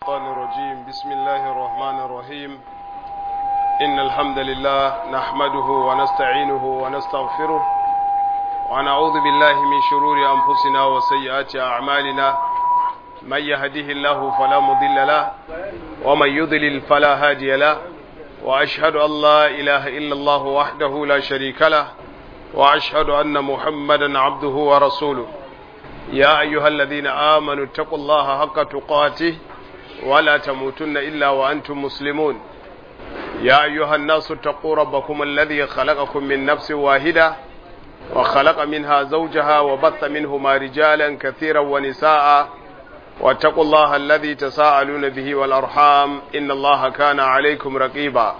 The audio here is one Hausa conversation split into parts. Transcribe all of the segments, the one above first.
الشيطان الرجيم بسم الله الرحمن الرحيم إن الحمد لله نحمده ونستعينه ونستغفره ونعوذ بالله من شرور أنفسنا وسيئات أعمالنا من يهده الله فلا مضل له ومن يضلل فلا هادي له وأشهد أن لا إله إلا الله وحده لا شريك له وأشهد أن محمدا عبده ورسوله يا أيها الذين آمنوا اتقوا الله حق تقاته ولا تموتن إلا وأنتم مسلمون يا أيها الناس اتقوا ربكم الذي خلقكم من نفس واحدة وخلق منها زوجها وبث منهما رجالا كثيرا ونساء واتقوا الله الذي تساءلون به والأرحام إن الله كان عليكم رقيبا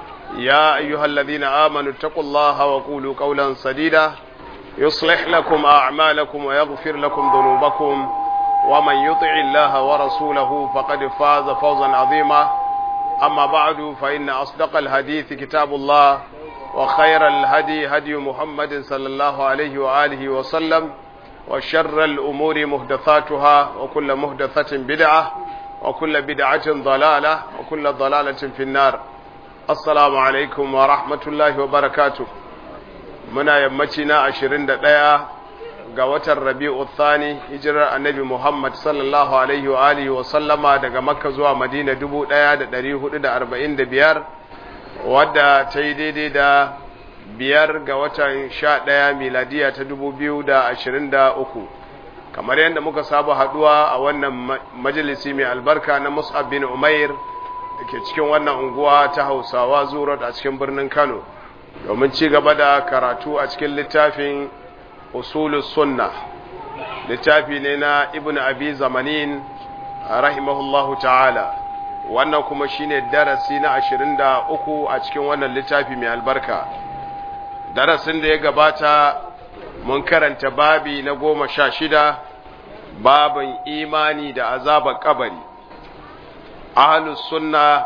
يا أيها الذين آمنوا اتقوا الله وقولوا قولا سديدا يصلح لكم أعمالكم ويغفر لكم ذنوبكم ومن يطع الله ورسوله فقد فاز فوزا عظيما أما بعد فإن أصدق الحديث كتاب الله وخير الهدي هدي محمد صلى الله عليه وآله وسلم وشر الأمور مهدثاتها وكل مهدثة بدعة وكل بدعة ضلالة وكل ضلالة في النار السلام عليكم ورحمة الله وبركاته muna yammaci na ashirin da ɗaya ga watan rabi'u thani hijirar annabi muhammad sallallahu alaihi wa alihi wa sallama daga makka zuwa madina dubu ɗaya da ɗari hudu da arba'in da biyar wadda ta yi daidai da biyar ga watan sha ɗaya miladiya ta dubu biyu da ashirin da uku kamar yadda muka saba haɗuwa a wannan majalisi mai albarka na mus'ab bin umair da ke cikin wannan unguwa ta hausawa zuwa a cikin birnin kano domin ci gaba da karatu a cikin littafin usulus sunna littafi ne na ibn abi zamanin rahimahullahu ta'ala wannan kuma shine darasi na ashirin da uku a cikin wannan littafi mai albarka darasin da ya gabata mun karanta babi na goma sha shida babin imani da azabar kabari ahlus sunna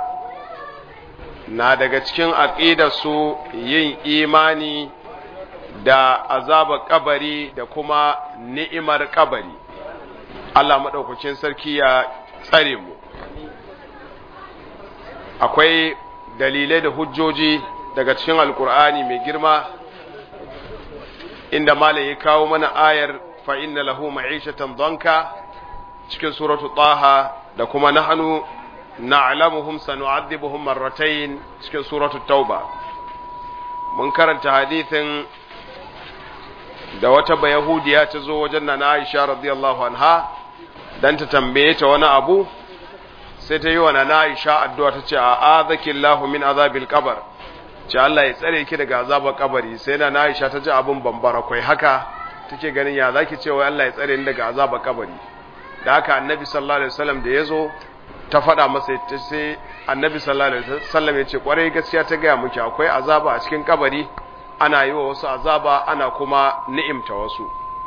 na daga cikin aƙidarsu yin imani da azabar kabari da kuma ni'imar kabari Allah maɗaukacin sarki ya tsare mu akwai dalilai da hujjoji daga cikin alkur'ani mai girma inda malam ya kawo mana ayar fa inna lahu ma'ishatan danka cikin suratu taha da kuma nahnu na'lamuhum sanu'adhibuhum marratayn cikin suratul tauba mun karanta hadithin da wata bayahudiya ta zo wajen na Aisha radiyallahu anha dan ta tambaye ta wani abu sai ta yi wa na Aisha addu'a ta ce a'adhaki Allahu min azabil qabr ce Allah ya tsare ki daga azabar kabari sai na Aisha ta ji abun bambara kai haka take ganin ya zaki ce wai Allah ya tsare ni daga azabar kabari da haka annabi sallallahu alaihi wasallam da yazo ta faɗa masa ta sai annabi sallallahu alaihi wasallam ya ce kwarai gaskiya ta gaya muke akwai azaba a cikin kabari ana yi wa wasu azaba ana kuma ni'imta wasu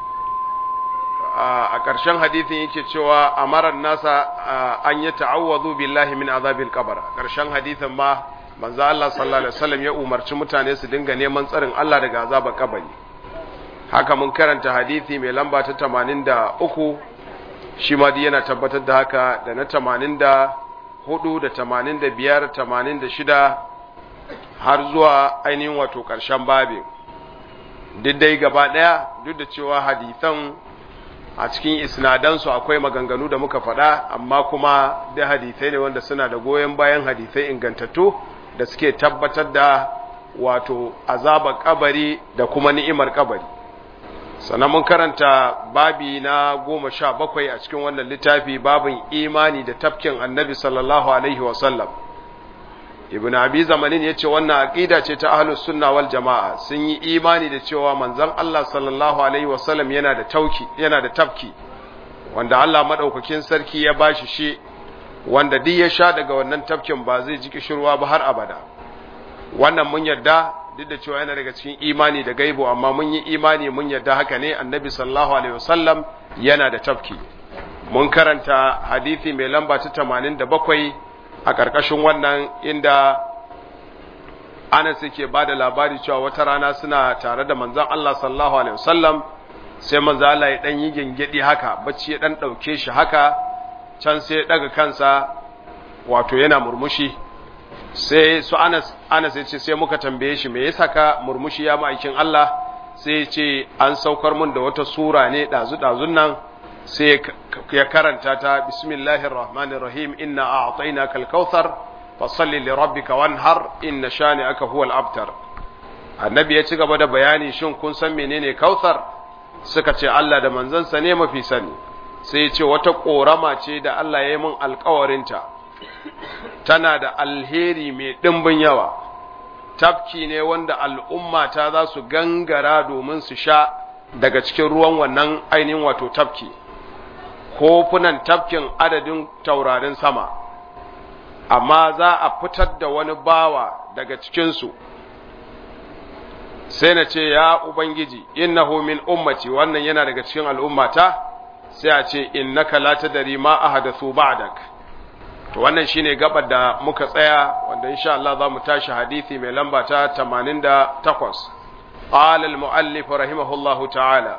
a ƙarshen hadithin yake cewa amaran nasa an yi ta'awwazu billahi min azabil qabr ƙarshen hadithin ma manzo Allah sallallahu alaihi wasallam ya umarci mutane su dinga neman tsarin Allah daga azabar kabari haka mun karanta hadithi mai lamba ta 83 shi ma dai yana tabbatar da haka da na tamanin da hudu da tamanin da biyar tamanin da shida har zuwa ainihin wato ƙarshen babin duk dai gaba ɗaya duk da cewa hadithan a cikin isnadansu akwai maganganu da muka faɗa amma kuma da hadithai ne wanda suna da goyon bayan hadithai ingantattu da suke tabbatar da wato azabar kabari da kuma ni'imar kabari sannan mun karanta babi na goma sha bakwai a cikin wannan littafi babin imani da tafkin annabi sallallahu alaihi wasallam ibn abi zamanin ya ce wannan aƙida ce ta ahlus sunna wal jama'a sun yi imani da cewa manzon Allah sallallahu alaihi wasallam yana da tauki yana da tafki wanda Allah madaukakin sarki ya bashi shi wanda duk ya sha daga wannan tafkin ba zai ji kishirwa ba har abada wannan mun yarda duk da cewa yana daga cikin imani da gaibo amma mun yi imani mun yarda haka ne annabi sallallahu alaihi wasallam yana da tafki mun karanta hadisi mai lamba ta 87 a ƙarƙashin wannan inda Anas yake ba da labari cewa wata rana suna tare da manzon Allah sallallahu alaihi wasallam sai manzo Allah ya dan yi gengedi haka bacci ya dan dauke shi haka can sai ya daga kansa wato yana murmushi sai su Anas Anas ya ce sai muka tambaye shi me yasa ka murmushi ya ma'aikin Allah sai ya ce an saukar mun da wata sura ne dazu dazun nan sai ya karanta ta bismillahir rahmanir rahim inna a'tainaka al-kautsar fasalli li rabbika wanhar inna shani'aka huwal abtar annabi ya ci gaba da bayani shin kun san menene kautsar suka ce Allah da manzansa ne mafi sani sai ya ce wata korama ce da Allah ya yi min alkawarinta tana da alheri mai ɗimbin yawa tafki ne wanda al'umma ta za su gangara domin su sha daga cikin ruwan wannan ainihin wato tafki kofunan tafkin adadin taurarin sama amma za a fitar da wani bawa daga cikinsu sai na ce ya ubangiji innahu min ummati wannan yana daga cikin al'ummata sai a ce innaka la tadri ma ahadathu ba'dak to wannan shine gabar da muka tsaya wanda insha Allah za mu tashi hadisi mai lamba ta 88 قال المؤلف رحمه الله تعالى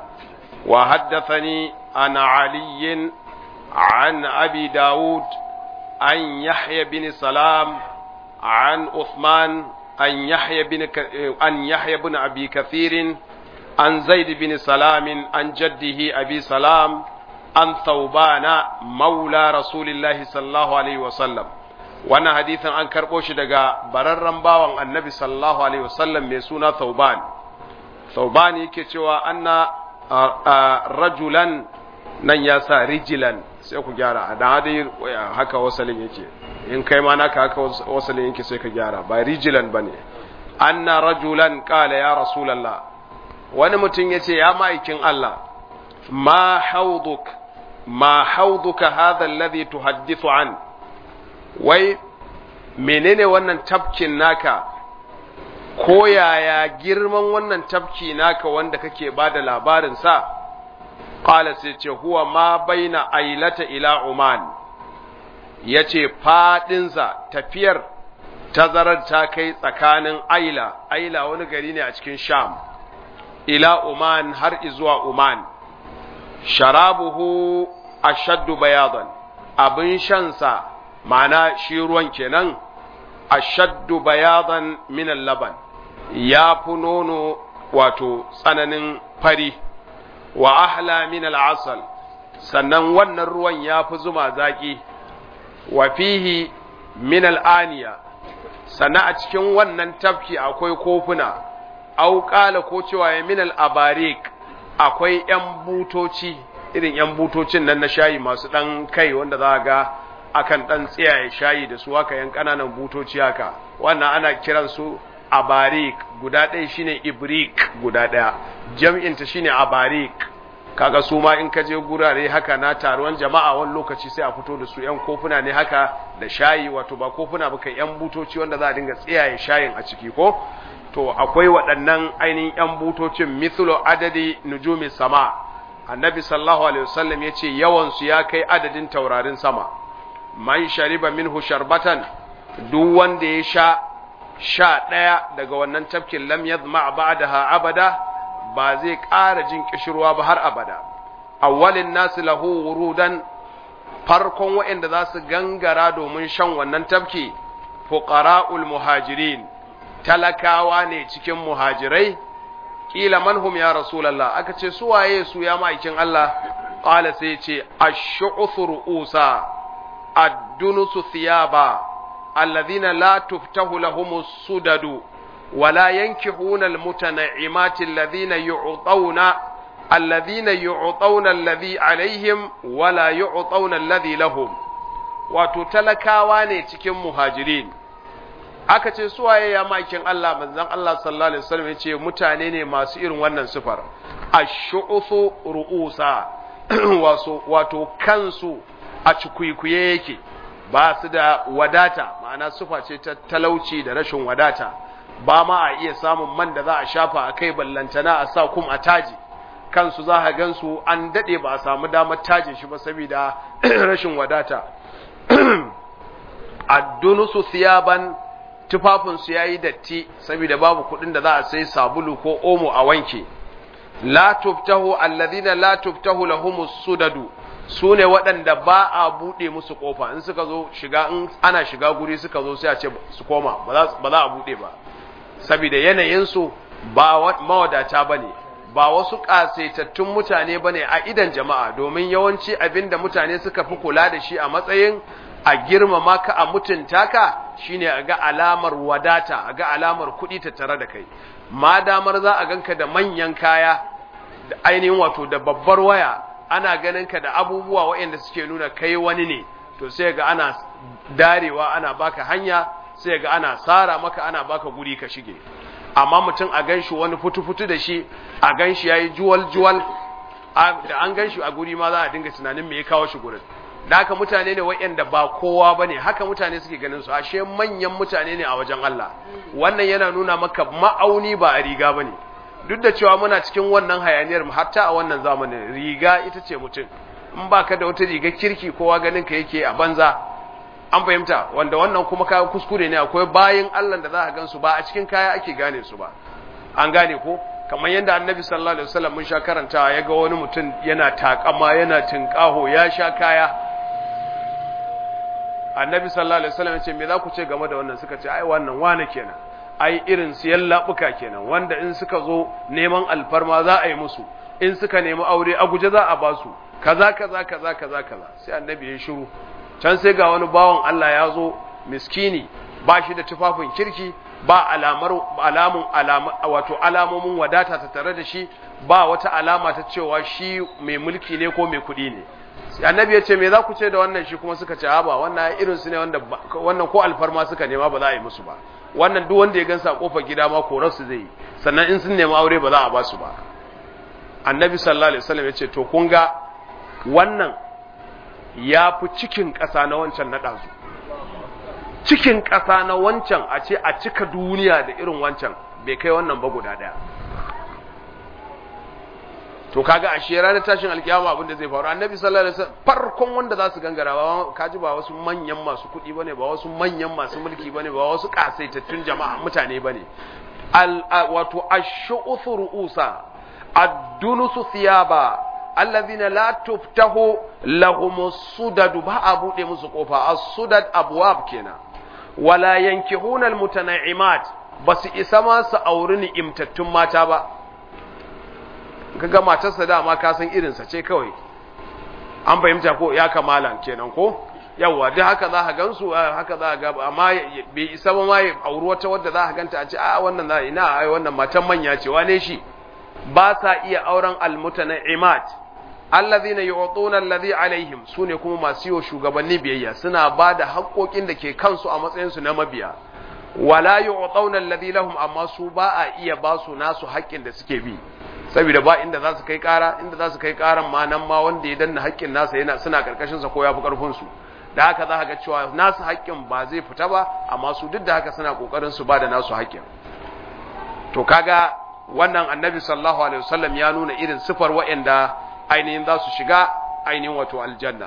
وحدثني عن علي عن أبي داود عن يحيى بن سلام عن عثمان عن يحيى بن ك... عن يحيى بن أبي كثير عن زيد بن سلام عن جده أبي سلام عن ثوبان مولى رسول الله صلى الله عليه وسلم وانا حديثا عن كربوش دقا بررن باوان النبي صلى الله عليه وسلم ميسونا ثوبان ثوبان يكي أن rajulan nan ya sa rijilan sai ku gyara a dan dai haka wasalin yake in kai ma naka haka wasalin yake sai ka gyara ba rijilan bane anna rajulan qala ya rasulullah wani mutum yace ya ma'aikin Allah ma hauduk ma hauduka hadha alladhi tuhaddithu an wai menene wannan tafkin naka ko yaya girman wannan tafki naka wanda kake ba da labarinsa ƙala sai ce huwa ma baina ailata ila Oman ya ce faɗinsa tafiyar tazarar ta kai tsakanin aila aila wani gari ne a cikin sham ila Oman har izuwa Oman sharabuhu ashaddu bayadan abin shansa ma'ana shi ruwan kenan ashaddu bayadan min laban ya fi nono wato tsananin fari wa ahla min al'asal sannan wannan ruwan ya fi zuma zaƙi wa fihi min al'aniya sannan a cikin wannan tafki akwai kofuna au ƙala ko cewa ya min al'abarik akwai ‘yan butoci irin ‘yan butocin nan na shayi masu ɗan kai wanda za ga akan ɗan tsiyaye shayi da su haka yan ƙananan butoci haka wannan ana kiran su abarik guda ɗaya shine ibrik guda ɗaya jam'inta shine abarik kaga su ma in ka je gurare haka na taruwan jama'a wani lokaci sai a fito da su yan kofuna ne haka da shayi wato ba kofuna ba kai yan butoci wanda za a dinga tsiyaye shayin a ciki ko to akwai waɗannan ainihin yan butocin mithlu adadi nujumi sama annabi sallallahu alaihi wasallam yace yawan su ya kai adadin taurarin sama man shariba minhu sharbatan duk wanda ya sha sha ɗaya daga wannan tafkin lam yadma ba'daha abada ba zai ƙara jin kishirwa ba har abada awwalin nasu lahu wurudan farkon waɗanda za su gangara domin shan wannan tafki fuqara'ul muhajirin talakawa ne cikin muhajirai kila manhum ya rasulullah aka ce su waye su ya ma'aikin Allah qala sai ce ash-shu'thu ru'usa ad-dunusu thiyaba alladhina la tuftahu lahumus sudadu ولا ينكحون المتنعمات الذين يعطون الذين يعطون الذي عليهم ولا يعطون الذي لهم wato talakawa ne cikin muhajirin aka ce suwaye ya makin Allah manzon Allah sallallahu alaihi wasallam ya ce mutane ne masu irin wannan sifar ash-shu'uthu ru'usa wato wato kansu a cikuikuye yake ba su da wadata ma'ana sufa ce ta talauci da rashin wadata ba ma a iya samun man da za a shafa a kai ballantana a sa kum a taji kansu za a gansu an daɗe ba a samu damar tajin shi ba saboda rashin wadata addunusu siyaban tufafinsu ya yi datti saboda babu kuɗin da za a sai sabulu ko omo a wanke la tuftahu alladhina la tuftahu lahumus sudadu su ne waɗanda ba a buɗe musu ƙofa in suka zo shiga in ana shiga guri suka zo sai a ce su koma ba za a buɗe ba saboda yanayinsu ba mawadata ba ne ba wasu ƙasaitattun mutane ba ne a idan jama'a domin yawanci abin da mutane suka fi kula da shi a matsayin a girmama ka a mutunta ka shine a ga alamar wadata a ga alamar kuɗi tattare da kai ma damar za a ganka da manyan kaya da ainihin wato da babbar waya ana ganin ka da abubuwa waɗanda suke nuna kai wani ne to sai ga ana darewa ana baka hanya sai ga ana tsara maka ana baka guri ka shige amma mutum a ganshi wani futu-futu da shi a ganshi yayi juwal-juwal da an ganshi a guri ma za a dinga tunanin me ya kawo shi gurin da haka mutane ne waɗanda ba kowa bane haka mutane suke ganin su ashe manyan mutane ne a wajen Allah wannan yana nuna maka ma'auni ba a riga bane duk da cewa muna cikin wannan hayaniyar hatta a wannan zamanin riga ita ce mutum in ba ka da wata riga kirki kowa ganin ka yake a banza an fahimta wanda wannan kuma kayan kuskure ne akwai bayan Allah da za a gansu ba a cikin kaya ake gane su ba an gane ko kamar yadda annabi sallallahu alaihi wasallam mun sha karantawa ya ga wani mutum yana takama yana tinkaho ya sha kaya annabi sallallahu alaihi wasallam ya ce me za ku ce game da wannan suka ce ai wannan wane kenan ai irin siyan labuka kenan wanda in suka zo neman alfarma za a yi musu in suka nemi aure a guje za a ba su kaza kaza kaza kaza kaza sai annabi ya shiru can sai ga wani bawan Allah ya zo miskini ba shi da tufafin kirki ba alamar alamun alama wato alamomin wadata ta tare da shi ba wata alama ta cewa shi mai mulki ne ko mai kuɗi ne sai annabi ya ce me za ku ce da wannan shi kuma suka ce a ba wannan irin su ne wanda wannan ko alfarma suka nema ba za a yi musu ba wannan duk wanda ya gansa a kofar gida ma korar su zai yi sannan in sun nemi aure ba za a ba su ba annabi sallallahu alaihi wasallam ya ce to kun ga wannan ya fi cikin ƙasa na wancan na ɗazu cikin ƙasa na wancan a ce a cika duniya da irin wancan bai kai wannan ba guda ɗaya to kaga a shi ranar tashin alkiyama abin da zai faru annabi sallallahu alaihi wasallam farkon wanda za su gangara ba kaji ba wasu manyan masu kuɗi bane ba wasu manyan masu mulki bane ba wasu kasaitattun jama'a mutane bane al wato ash-shu'uthu ru'usa ad-dunusu thiyaba allazina la tuftahu lahum sudad ba a bude musu kofa as-sudad abwab kenan wala yankihuna al-mutanaimat basu isa ma su auri ni'imtattun mata ba kaga matarsa dama ka san irinsa ce kawai an fahimta ko ya kamala kenan ko yawa duk haka za ka gansu haka za ka ga amma bai isa ba ma ya auri wata wadda za ka ganta a ce a wannan za ina ai wannan matan manya ce wane shi ba sa iya auren almutanaimat allazina yu'tuna allazi alaihim sune kuma masu yiwa shugabanni biyayya suna ba da haƙoƙin da ke kansu a matsayin su na mabiya wala yu'tuna allazi lahum amma su ba a iya ba su nasu haƙƙin da suke bi saboda ba inda za su kai ƙara inda za su kai ƙaran ma nan ma wanda ya danna haƙƙin nasa yana suna karkashin sa ko ya fi ƙarfin su da haka za ka ga cewa nasu haƙƙin ba zai fita ba amma su duk da haka suna ƙoƙarin su ba da nasu haƙƙin to kaga wannan annabi sallallahu alaihi wasallam ya nuna irin sifar waɗanda ainihin za su shiga ainihin wato aljanna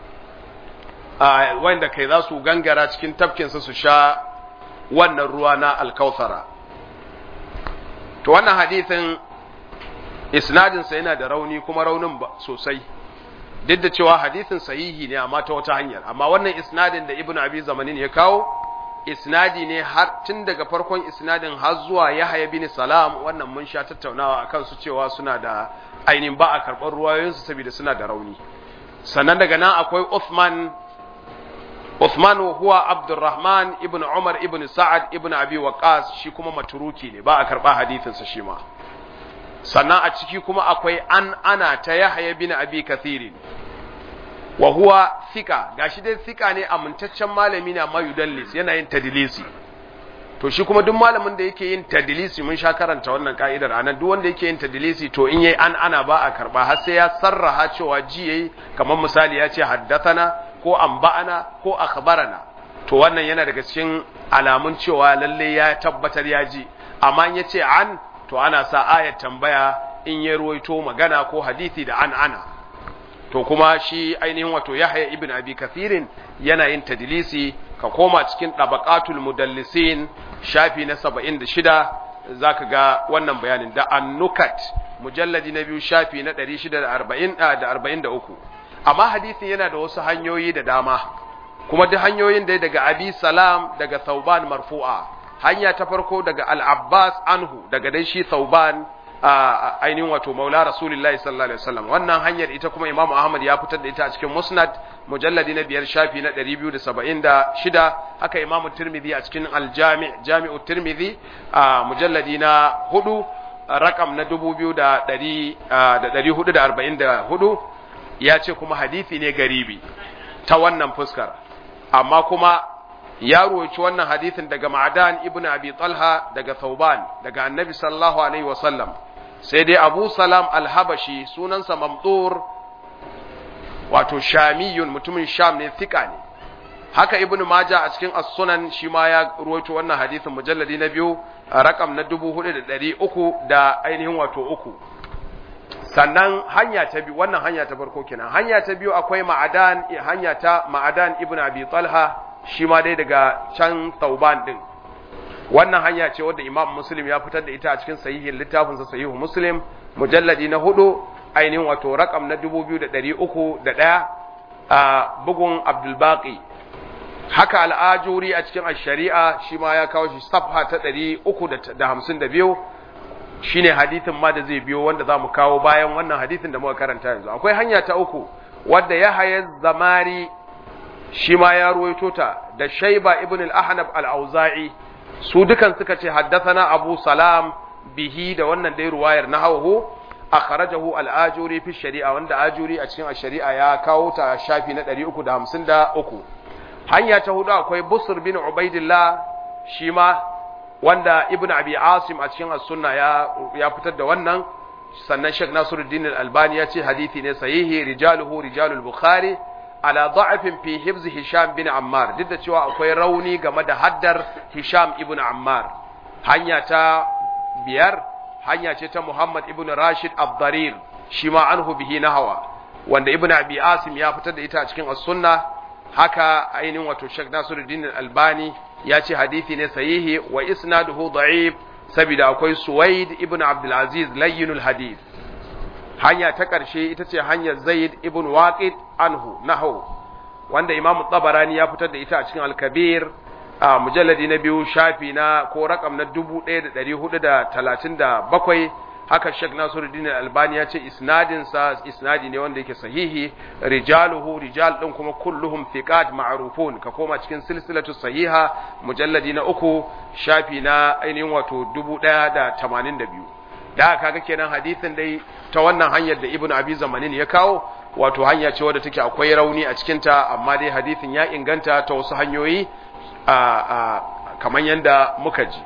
wanda kai za su gangara cikin tafkinsa su sha wannan ruwa na alkautsara to wannan hadithin isnadinsa yana da rauni kuma raunin sosai duk da cewa hadithin sahihi ne amma ta wata hanyar amma wannan isnadin da ibnu abi zamanin ya kawo isnadi ne har tun daga farkon isnadin har zuwa Yahya bin Salam wannan mun sha tattaunawa akan su cewa suna da ainihin ba a karɓar ruwayoyinsu saboda suna da rauni sannan daga nan akwai Uthman Uthman huwa Abdurrahman ibn Umar ibn Sa'ad ibn Abi Waqqas shi kuma maturuki ne ba a karɓa hadisin sa shi ma sannan a ciki kuma akwai an ana ta Yahya bin Abi Kathirin wa huwa thika gashi dai thika ne amintaccen malami ne amma yudallis yana yin tadlisi to shi kuma duk malamin da yake yin tadlisi mun sha karanta wannan ka'idar anan duk wanda yake yin tadlisi to in yayi an ana ba a karba har sai ya sarraha cewa ji yayi kamar misali ya ce haddathana ko anba'ana ko akhbarana to wannan yana daga cikin alamun cewa lalle ya tabbatar ya ji amma in yace an to ana sa ayat tambaya in ya ruwaito magana ko hadisi da an ana to kuma shi ainihin wato Yahya ibn Abi Kathirin yana yin tadlisi ka koma cikin dabaqatul mudallisin shafi na 76 zaka ga wannan bayanin da annukat mujalladi na biyu shafi na 640 da 43 amma hadisin yana da wasu hanyoyi da dama kuma duk hanyoyin da daga abi salam daga thauban marfu'a hanya ta farko daga al-abbas anhu daga dai shi thauban ainihin wato maula rasulullahi sallallahu alaihi wasallam wannan hanyar ita kuma imamu ahmad ya fitar da ita a cikin musnad mujalladi na biyar shafi na 276 haka imamu tirmidhi a cikin aljami jami'u tirmidhi a mujalladi na hudu rakam na 2444 ya ce kuma hadisi ne garibi ta wannan fuskar amma kuma ya ruwaci wannan hadisin daga ma'adan ibn abi talha daga thauban daga annabi sallallahu alaihi wasallam sai dai abu salam alhabashi sunansa mamdur wato shamiyun mutumin sham ne thika ne haka ibn maja a cikin as-sunan shi ma ya ruwaito wannan hadisin mujalladi na biyu rakam na dubu hudu da ɗari uku da ainihin wato uku sannan hanya ta biyu wannan hanya ta farko kenan hanya ta biyu akwai ma'adan hanya ta ma'adan ibn abi talha shi ma dai daga can tauban din wannan hanya ce wadda imam muslim ya fitar da ita a cikin sahihin littafinsa sahihu muslim mujalladi na hudu ainihin wato rakam na dubu biyu da ɗari uku da ɗaya a bugun abdulbaki haka al'ajuri a cikin shari'a shi ma ya kawo shi safha ta ɗari uku da hamsin da biyu shi ne hadithin ma da zai biyo wanda za mu kawo bayan wannan hadithin da muka karanta yanzu akwai hanya ta uku wadda ya haya zamari shi ma ya ruwaito ta da shaiba ibn al-ahnab al-auza'i su dukan suka ce haddathana abu salam bihi da wannan dai ruwayar nahawu akhrajahu al-ajuri fi shari'a wanda ajuri a cikin shari'a ya kawo ta shafi na 353 hanya ta hudu akwai busr bin ubaidillah shi ma wanda ibn abi asim a cikin as-sunna ya ya fitar da wannan sannan Sheikh Nasiruddin al-Albani ya ce hadisi ne sahihi rijaluhu rijalul bukhari ala da'afin fi hifz hisham bin ammar duk da cewa akwai rauni game da haddar hisham ibn ammar hanya ta biyar hanya ce ta muhammad ibn rashid abdarir shi ma anhu bihi nahawa wanda ibn abi asim ya fitar da ita a cikin as-sunna haka ainihin wato Sheikh Nasiruddin Al-Albani ya ce hadisi ne sahihi wa isnaduhu da'if saboda akwai Suwaid ibn Abdul Aziz layyinul hadith hanya ta ƙarshe ita ce hanyar Zaid ibn Waqid anhu nahu wanda Imam Tabarani ya fitar da ita a cikin Al-Kabir a mujalladi na biyu shafi na ko rakam na 1437 haka Sheikh Nasiruddin Al-Albani ya ce isnadin sa isnadi ne wanda yake sahihi rijaluhu rijal din kuma kulluhum thiqat ma'rufun ka koma cikin silsilatu sahiha mujalladi na uku shafi na ainihin wato 1082 da kaga kenan hadisin dai ta wannan hanyar da Ibn Abi Zamanin ya kawo wato hanya ce wadda take akwai rauni a cikin ta amma dai hadisin ya inganta ta wasu hanyoyi a kamar yanda muka ji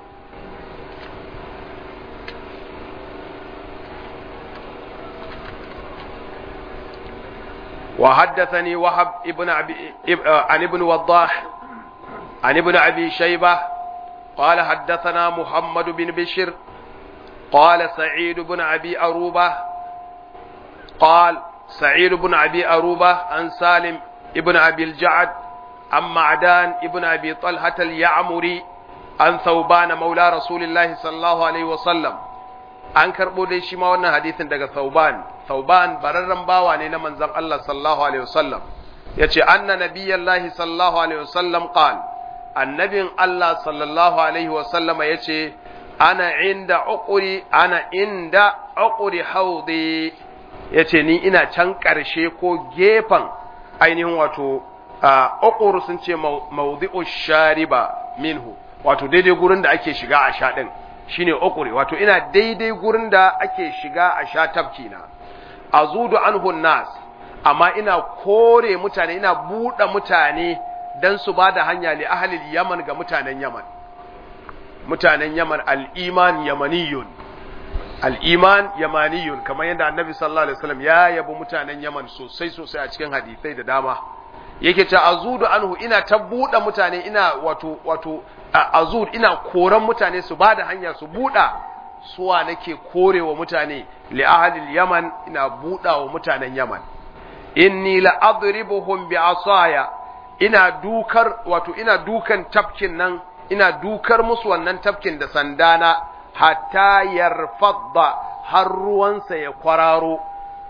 وحدثني وهب ابن أبي عن ابن وضاح عن ابن أبي شيبة قال حدثنا محمد بن بشر قال سعيد بن أبي أروبة قال سعيد بن أبي أروبة عن سالم ابن أبي الجعد عن معدان ابن أبي طلحة اليعمري عن ثوبان مولى رسول الله صلى الله عليه وسلم an karɓo dai shi ma wannan hadisin daga Thauban Thauban bararren bawa ne na manzon Allah sallallahu alaihi wasallam yace anna nabiyallahi sallallahu alaihi wasallam qal annabin Allah sallallahu alaihi wasallam yace ana inda uquri ana inda uquri haudi yace ni ina can ƙarshe ko gefen ainihin wato uqur sun ce mawdi'u shariba minhu wato daidai gurin da ake shiga a sha din shine ukuri wato ina daidai gurin da ake shiga a sha tafki na azudu anhu nas amma ina kore mutane ina buɗe mutane dan su ba da hanya li ahli yaman ga mutanen yaman mutanen yaman al-iman yamaniyun al-iman yamaniyun kamar yadda annabi sallallahu alaihi wasallam ya yabi mutanen yaman sosai sosai a cikin hadisai da dama yake ta azudu anhu ina ta buɗe mutane ina wato wato azud ina koran mutane su ba da hanya su buɗa suwa nake korewa mutane li ahlil yaman ina buɗa wa mutanen yaman inni la adribuhum bi asaya ina dukar wato ina dukan tafkin nan ina dukar musu wannan tafkin da sandana hatta yarfadda har ruwansa ya kwararo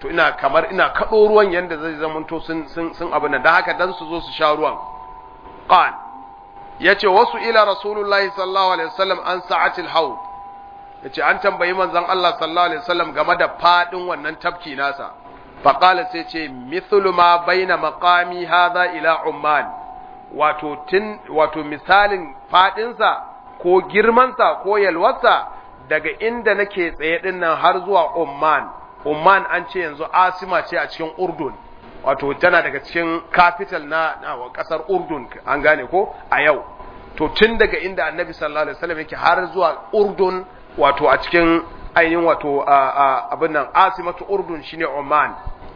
to ina kamar ina kaɗo ruwan yanda zai zamanto sun sun sun abu nan dan haka dan su zo su sha ruwan qal yace wasu ila rasulullahi sallallahu alaihi wasallam an sa'atil haud yace an tambayi manzon Allah sallallahu alaihi wasallam game da fadin wannan tafki nasa faqala sai ce mithlu ma baina maqami hadha ila umman wato tin wato misalin fadinsa ko girmansa ko yalwarsa daga inda nake tsaye din nan har zuwa umman umman an ce yanzu asima ce a cikin urdun wato tana daga cikin capital na, na kasar urdun an gane ko a yau to tun daga inda annabi sallallahu alaihi wasallam yake har zuwa urdun wato a cikin ainihin wato abin nan asimatu urdun shine Oman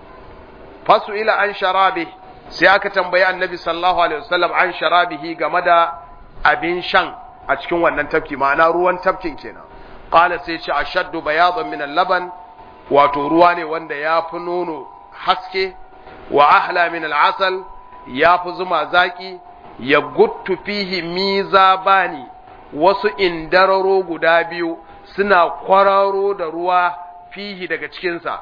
fasu ila an sharabi sai aka tambayi annabi sallallahu alaihi wasallam an sharabihi game da abin shan a cikin wannan tafki ma'ana ruwan tafkin kenan qala sai ce ashaddu bayadan min al-laban wato ruwa ne wanda ya fi nono haske wa ahla min al-asal ya fi zuma zaki ya guttu fihi mizabani wasu indararo guda biyu suna kwararo da ruwa fihi daga cikinsa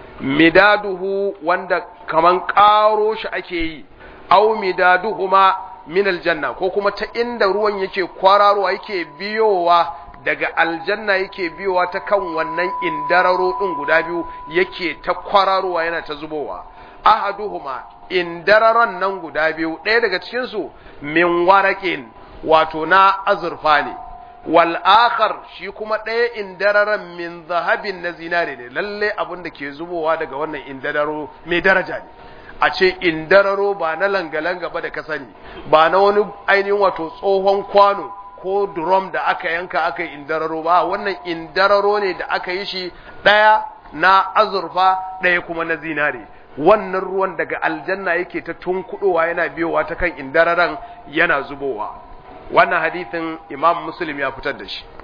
midaduhu wanda kaman ƙaro shi ake yi au midaduhu ma min aljanna ko kuma ta inda ruwan yake kwararowa yake biyowa daga aljanna yake biyowa ta kan wannan indararo ɗin guda biyu yake ta kwararowa yana ta zubowa ahaduhuma indararon nan guda biyu ɗaya daga cikinsu min waraƙin wato na azurfa ne wal akhar shi kuma ɗaya indararan min zahabin na zinare ne lalle abin da ke zubowa daga wannan indararo mai daraja ne a ce indararo ba na langa-langa ba da ka sani ba na wani ainihin wato tsohon kwano ko drum da aka yanka aka yi indararo ba wannan indararo ne da aka yi shi ɗaya na azurfa ɗaya kuma na zinare wannan ruwan daga aljanna yake ta tunkuɗowa yana biyowa ta kan indararan yana zubowa wannan hadithin imam muslim ya fitar da shi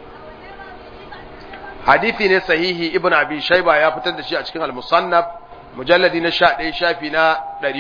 hadithi ne sahihi ibn abi shaiba ya fitar da shi a cikin al-musannaf mujalladi na 11 shafi na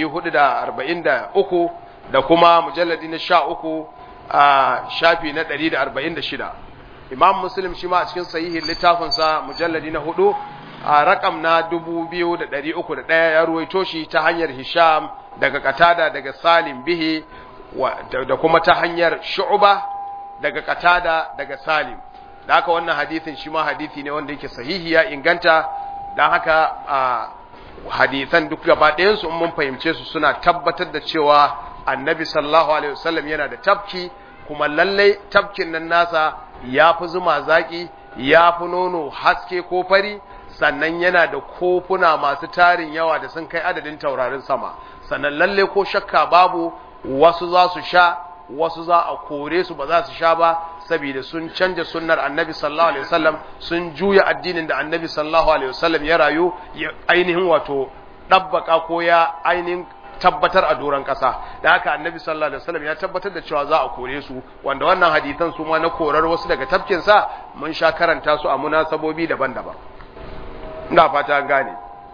443 da kuma mujalladi na 13 a shafi na 146 imam muslim shi ma a cikin sahihin littafinsa mujalladi na 4 a rakam na 2301 ya ruwaito shi ta hanyar hisham daga katada daga salim bihi da kuma ta hanyar shu'ba daga katada daga salim da haka wannan hadithin shi ma hadithi ne wanda yake sahihi ya inganta don haka hadithan duk gaba ɗayansu in mun fahimce su suna tabbatar da cewa annabi sallallahu alaihi wasallam yana da tafki kuma lallai tafkin nan nasa ya fi zuma zaƙi ya fi nono haske ko fari sannan yana da kofuna masu tarin yawa da sun kai adadin taurarin sama sannan lalle ko shakka babu wasu za su sha wasu za a kore su ba za su sha ba saboda sun canja sunnar annabi sallallahu alaihi wasallam sun juya addinin da annabi sallallahu alaihi wasallam ya rayu ya ainihin wato dabbaka ko ya ainihin tabbatar a doron ƙasa da haka annabi sallallahu alaihi wasallam ya tabbatar da cewa za a kore su wanda wannan hadisan su ma na korar wasu daga tafkin sa mun sha karanta su a munasabobi daban-daban ina fata an gane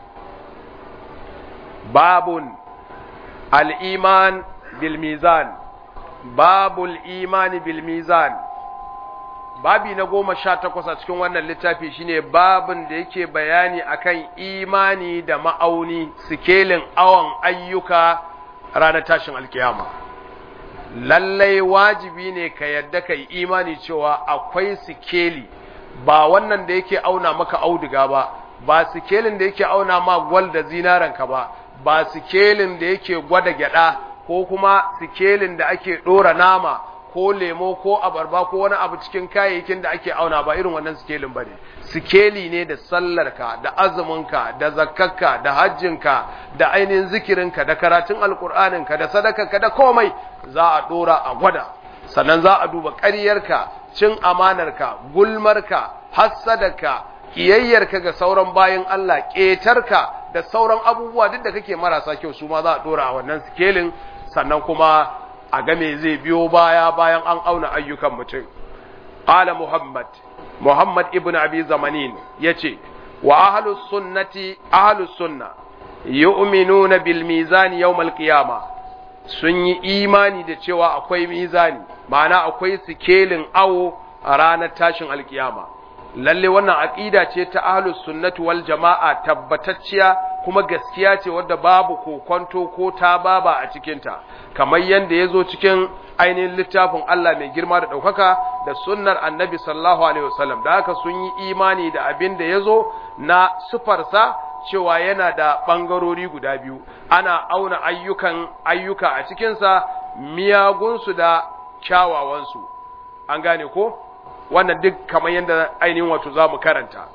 babun al-iman bil mizan babul imani bil mizan babi na goma sha takwas a cikin wannan littafi shine babin da yake bayani akan imani da ma'auni sikelin awon ayyuka ranar tashin alkiyama lallai wajibi ne ka yadda ka yi imani cewa akwai sikeli ba wannan da yake auna maka auduga ba ba sikelin da yake auna ma gwal da zinaranka ba ba sikelin da yake gwada gyada ko kuma sikelin da ake ɗora nama ko lemo ko abarba ko wani abu cikin kayayyakin da ake auna ba irin wannan sikelin ba ne sikeli ne da sallarka da azuminka da zakkarka da hajjinka da ainihin zikirinka da karatun alkur'aninka da sadakarka da komai za a ɗora a gwada sannan za a duba ƙaryarka cin amanarka gulmarka hassadarka kiyayyarka ga sauran bayan Allah ƙetarka da sauran abubuwa duk da kake marasa kyau su ma za a ɗora a wannan sikelin sannan kuma a game zai biyo baya bayan an auna ayyukan mutum. Ƙala Muhammad, Muhammad ibn Abi Zamanin ya ce, wa ahalus sunnati ahalus sunna, yu'minuna bil mizani yawmal qiyama sun yi imani da cewa akwai mizani, ma'ana akwai sikelin awo a ranar tashin alkiyama. lalle wannan aqida ce ta ahlus sunnati wal jama'a tabbatacciya kuma gaskiya ce wadda babu kokonto ko ta baba a cikin ta kamar yanda yazo cikin ainihin littafin Allah mai girma da daukaka da sunnar annabi sallallahu alaihi wasallam da haka sun yi imani da abin da yazo na sufarsa cewa yana da bangarori guda biyu ana auna ayyukan ayyuka a cikinsa miyagunsu da kyawawansu an gane ko wannan duk kamar yadda ainihin wato za mu karanta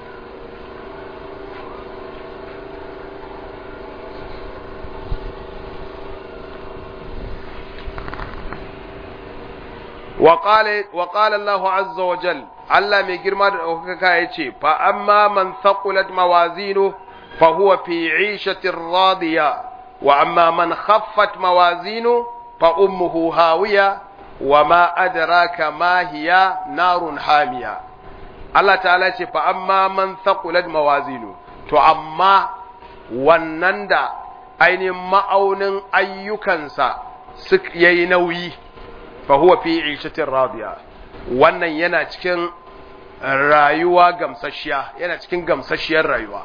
وقال الله عز وجل Allah mai girma da ɗaukaka ya ce, Fa amma man thaqulat mawazinu fa huwa fi ishatin radiya, wa amma man khaffat mawazinu fa ummuhu hawiya, wa ma adraka ma hiya narun hamiya. Allah ta'ala ce, Fa amma man thaqulat mawazinu, to amma wannan da ainihin ma'aunin ayyukansa ya yi nauyi, fa huwa fi ishatin radiya. wannan yana cikin rayuwa gamsashiya yana cikin gamsashiyar rayuwa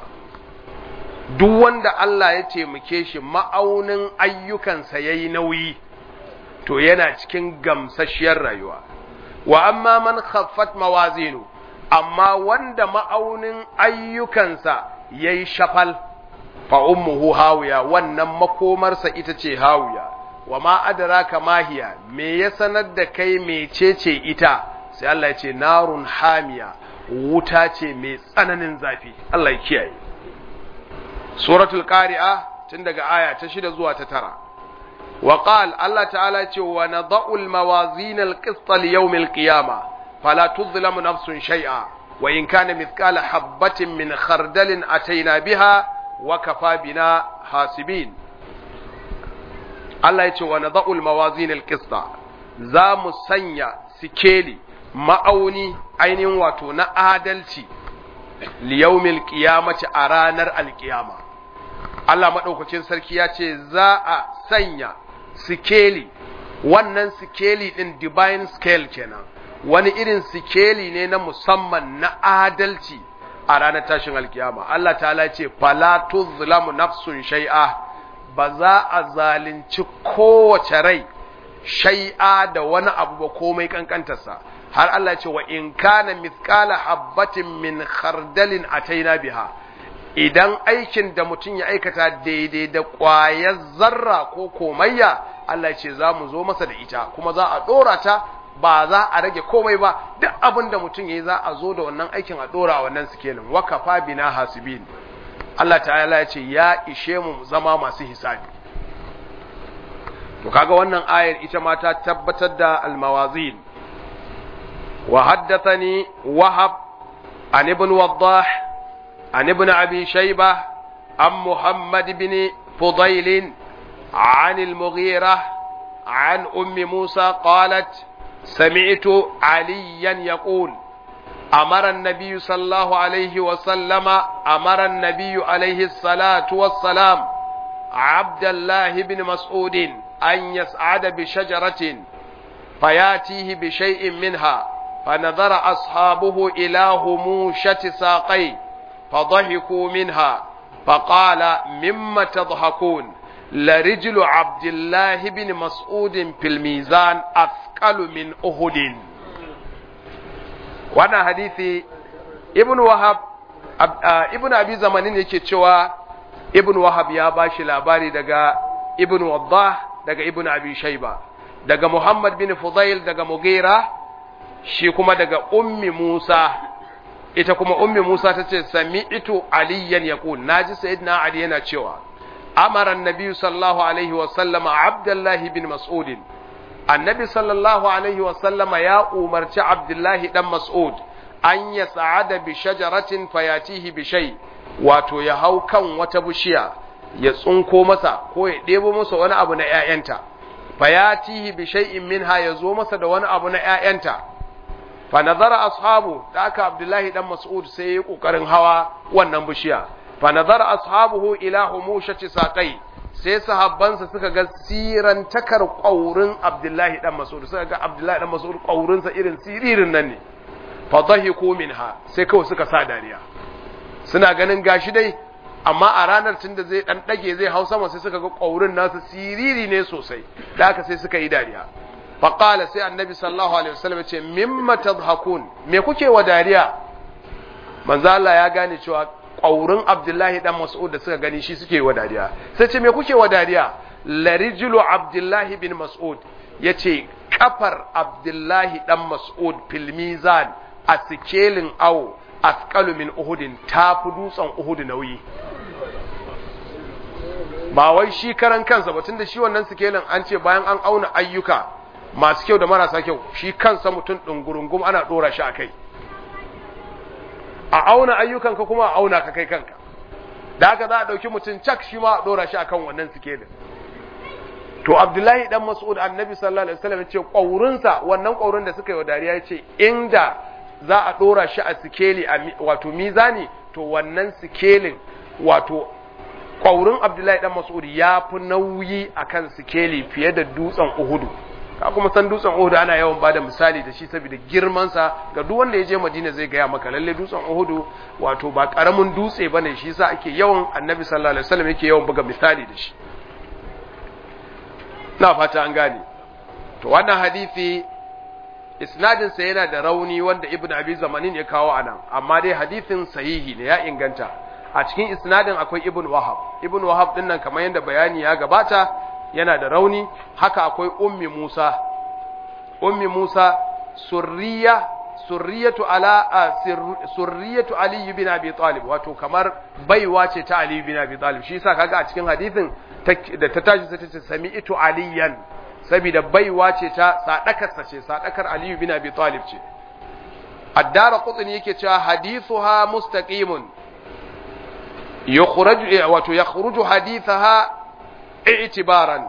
duk wanda Allah ya taimake shi ma'aunin ayyukansa ya yi nauyi to yana cikin gamsashiyar rayuwa wa amma man khaffat mawazinu amma wanda ma'aunin ayyukansa ya yi shafal fa ummuhu hawiya wannan makomarsa ita ce hawiya wa ma adraka mahiya me ya sanar da kai mecece ita sai Allah ya ce narun hamiya wuta ce mai tsananin zafi Allah ya kiyaye suratul qari'a tun daga aya ta shida zuwa ta tara wa qal Allah ta'ala ya ce wa nadau al mawazin al qist li yawm al qiyamah fala tuzlamu nafsun shay'a wa in kana mithqala habatin min khardalin ataina biha wa kafa bina hasibin Allah ya ce wa nada'ul mawazin al-qista za mu sanya sikeli ma'auni ainihin wato na adalci liyawmil qiyamati a ranar alkiyama Allah madaukakin sarki ya ce za a sanya sikeli wannan sikeli din divine scale kenan wani irin sikeli ne na musamman na adalci a ranar tashin alkiyama Allah ta'ala ce fala tuzlamu nafsun shay'a ba za a zalunci kowace rai shai'a da wani abu ba komai kankantarsa har Allah ce wa in kana mithqala habbatin min khardalin ataina biha idan aikin da mutum ya aikata daidai da ƙwayar zarra ko komayya Allah ce za mu zo masa da ita kuma za a ɗora ta ba za a rage komai ba duk abin da mutum ya yi za a zo da wannan aikin a ɗora wannan sikelin wakafa bina hasibin Allah ta'ala ya ce ya ishe mu zama masu hisabi to kaga wannan ayar ita ma ta tabbatar da almawazin wa haddathani wahab an ibn waddah an ibn abi shayba an muhammad ibn fudayl عن المغيرة عن أم موسى قالت سمعت عليا يقول أمر النبي صلى الله عليه وسلم أمر النبي عليه الصلاة والسلام عبد الله بن مسعود أن يسعد بشجرة فياتيه بشيء منها فنظر أصحابه إلى هموشة ساقيه فضحكوا منها فقال مما تضحكون لرجل عبد الله بن مسعود في الميزان أثقل من أهد wannan hadisi ibn wahab ibn abi zamanin yake cewa ibn wahab ya bashi labari daga ibn waddah daga ibn abi shayba daga muhammad bin fudail daga mugira shi kuma daga ummi musa ita kuma ummi musa ta ce sami'tu aliyan yaqul naji sayyidina ali yana cewa amara annabi sallallahu alaihi wa sallama abdullahi bin mas'udin annabi sallallahu alaihi wasallama ya umarci abdullahi dan mas'ud an ya sa'ada bi shajaratin fayatihi bi shay wato ya hau kan wata bishiya ya tsunko masa ko ya ɗebo masa wani abu na ƴaƴanta fayatihi bi shay'in minha ya zo masa da wani abu na ƴaƴanta fa nazara ashabu da aka abdullahi dan mas'ud sai ya kokarin hawa wannan bishiya fa nazara ashabuhu ila humushati saqai sai sahabbansa suka ga siran takar ƙaurin Abdullahi dan Mas'ud suka ga Abdullahi dan Mas'ud ƙaurinsa irin siririn nan ne fa dhahiku minha sai kawai suka sa dariya suna ganin gashi dai amma a ranar tunda zai dan dage zai hau sama sai suka ga kaurin nasu siriri ne sosai da haka sai suka yi dariya fa qala sai annabi sallallahu alaihi wasallam ya ce mimma tadhakun me kuke wa dariya manzo Allah ya gane cewa kaurin Abdullahi dan Mas'ud da suka gani shi suke wa dariya sai ce me kuke wa dariya larijulu Abdullahi bin Mas'ud yace kafar Abdullahi dan Mas'ud fil mizan a sikelin awo asqalu min uhudin tafi dutsen uhud nauyi ba wai shi karan kansa ba tunda shi wannan sikelin an ce bayan an auna ayyuka masu kyau da marasa kyau shi kansa mutum ɗungurungum ana ɗora shi a kai a auna ayyukanka kuma a auna ka kai kanka da haka za a ɗauki mutum cak shi ma a ɗora shi akan wannan sikelin to abdullahi dan mas'ud annabi sallallahu alaihi wasallam ya ce ƙwaurinsa wannan ƙwaurin da suka yi wa dariya ya ce inda za a ɗora shi a sikeli wato mizani to wannan sikelin wato ƙwaurin abdullahi dan mas'ud ya fi nauyi akan sikeli fiye da dutsen uhudu ka kuma san dutsen uhudu ana yawan bada misali da shi saboda girmansa ga duk wanda ya je madina zai gaya maka lalle dutsen uhudu wato ba karamin dutse bane shi yasa ake yawan annabi sallallahu alaihi wasallam yake yawan buga misali da shi na fata an gane to wannan hadisi isnadin sa yana da rauni wanda ibn abi zamanin ya kawo anan amma dai hadisin sahihi ne ya inganta a cikin isnadin akwai ibn wahab ibn wahab din nan kamar yadda bayani ya gabata yana da rauni haka akwai ummi musa ummi musa surriya surriyatu ala surriyatu ali bin abi talib wato kamar baiwa ce ta ali bin abi talib shi yasa kaga a cikin hadisin da ta tashi sai ta ce sami'tu aliyan saboda baiwa ce ta sadakarsa ce sadakar ali bin abi talib ce addara qutni yake cewa hadithuha mustaqimun yukhraju wato yakhruju hadithaha i'tibaran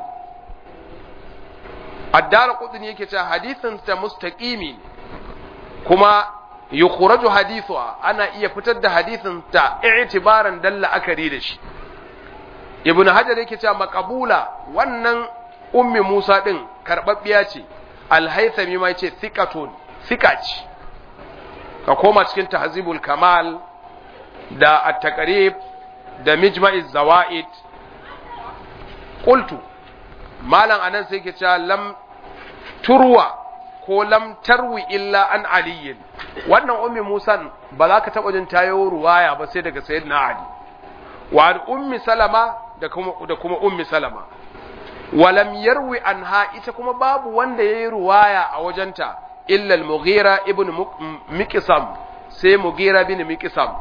addara qutni yake cewa hadithin ta mustaqimi kuma yukhraju hadithuha ana iya fitar da hadithin ta i'tibaran dalla akari da shi ibnu hajar yake cewa maqbula wannan ummi musa din karbabbiya ce al-haythami ma yace thiqatun thiqa ce ka koma cikin tahzibul kamal da at-taqrib da mijma'iz zawaid qultu malam anan sai yake cewa lam turwa ko lam tarwi illa an aliyin wannan ummi musan ba za ka taɓa jin tayo ruwaya ba sai daga sayyidina ali wa ummi salama da kuma da kuma ummi salama walam yarwi anha ita kuma babu wanda yayi ruwaya a wajenta illa al-mughira ibn miqsam sai mughira bin miqsam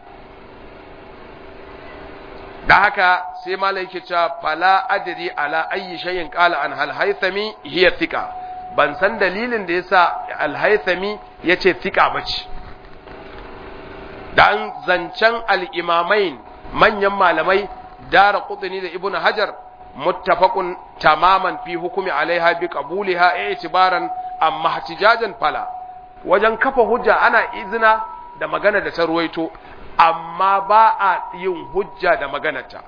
da haka sai malai yake cewa fala adri ala ayyi shay'in qala an hal haythami hiya thika ban san dalilin da yasa al haythami yace thika bace dan zancen al imamain manyan malamai dara qutni da ibnu hajar muttafaqun tamaman fi hukumi alaiha bi qabuliha i'tibaran amma hatijajan fala wajen kafa hujja ana izina da magana da ta ruwaito amma ba a yin hujja da maganarta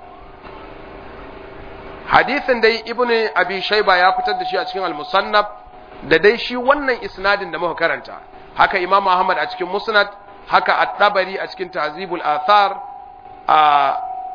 hadisin dai ibnu abi shayba ya fitar da shi a cikin al-musannaf da dai shi wannan isnadin da muka karanta haka imam ahmad a cikin musnad haka at-tabari a cikin tahzibul athar a